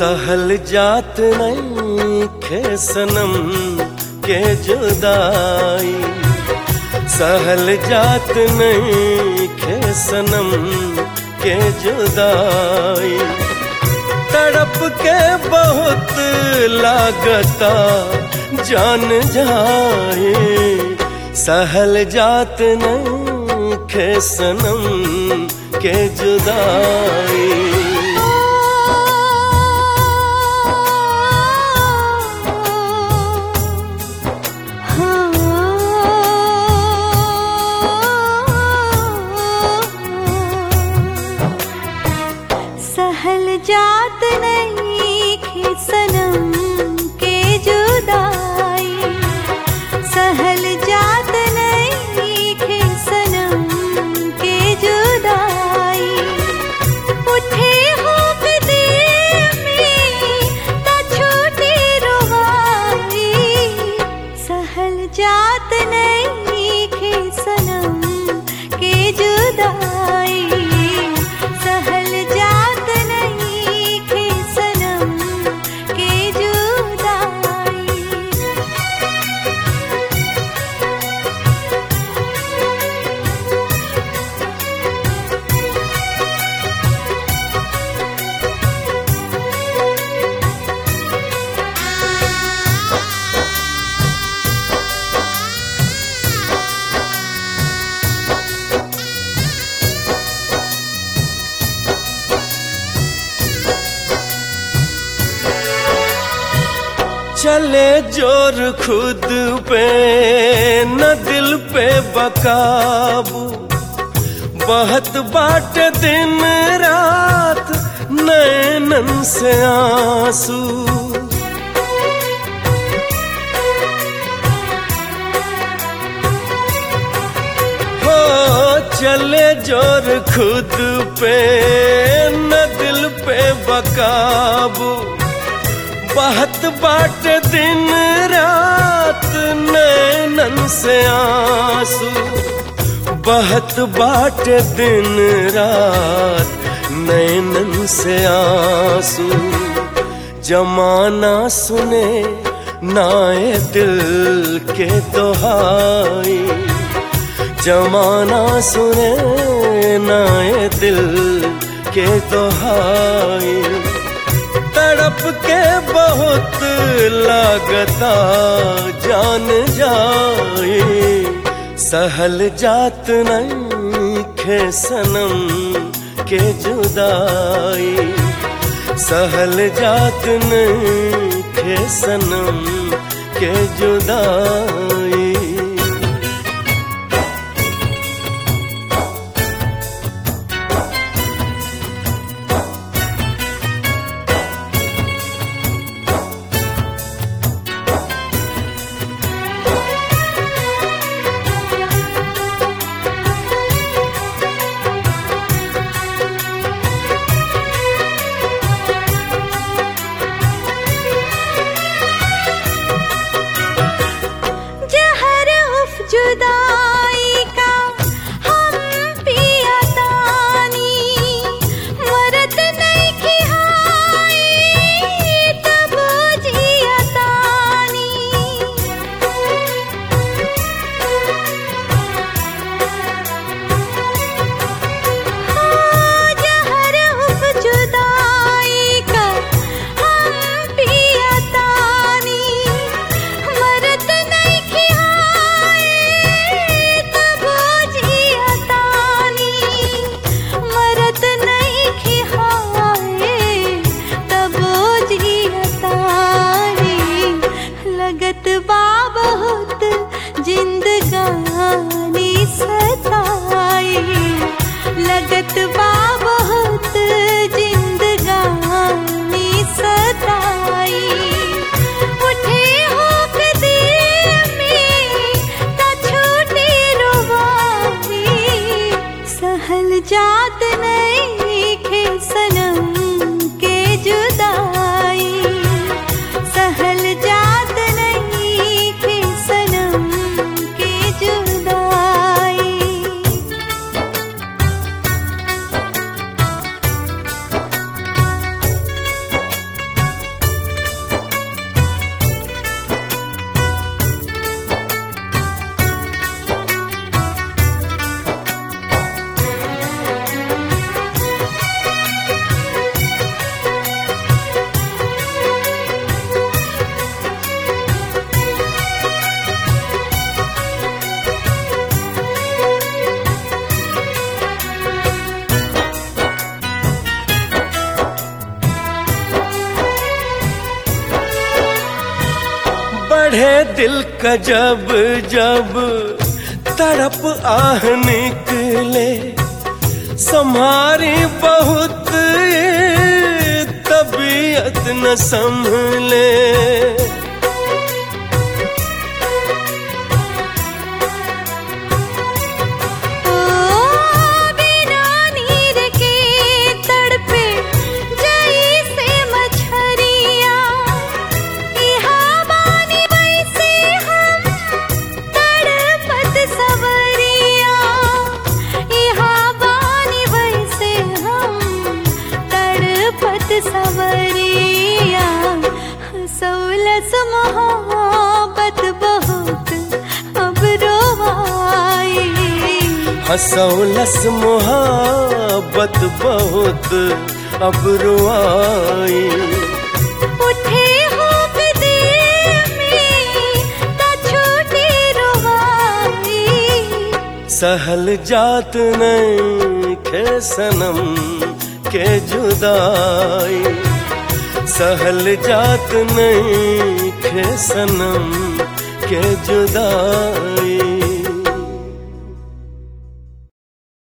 सहल जात नहीं खे सनम के जुदाई सहल जात नहीं खे सनम के जुदाई तड़प के बहुत लागता जान जाए सहल जात नहीं खे सनम के जुदाई सहल जात नहीं खे सनम के जुदाई सहल जात नहीं खे सनम के जुदाई उठे हो दिल में ता छोटी रुवाई सहल जात नहीं खे सनम के जुदाई सहल जात नहीं खे सनम के जुदाई चले जोर खुद पे न दिल पे बकाबू बहुत बाट दिन रात नैनन से आंसू हो चले जोर खुद पे न दिल पे बकाबू बहुत बाट दिन रात नैनन से आंसू बहुत बाट दिन रात नैनन से आंसू जमाना सुने नाए दिल के दोहाई जमाना सुने नाए दिल के दोहाई तड़प के बहुत लागता जान जाए सहल जात नहीं खे सनम के जुदाई सहल जात नहीं खे सनम के जुदाई जहाँ बढ़े दिल का जब जब तड़प आह निकले सम्हारी बहुत तबीयत न संभले ओ बिना नीर के तड़पे जैसे मछरिया इहाँ बानी वैसे हम तड़पत सवरिया इहाँ बानी वैसे हम तड़पत सवरिया सौलस मोहब्बत बहुत अब रोवाई हसौलस मोहब्बत बहुत अब रुआई उठे होक दिल में त छूटी रुवाई सहल जात नहीं खे सनम के जुदाई सहल जात नहीं खे सनम के जुदाई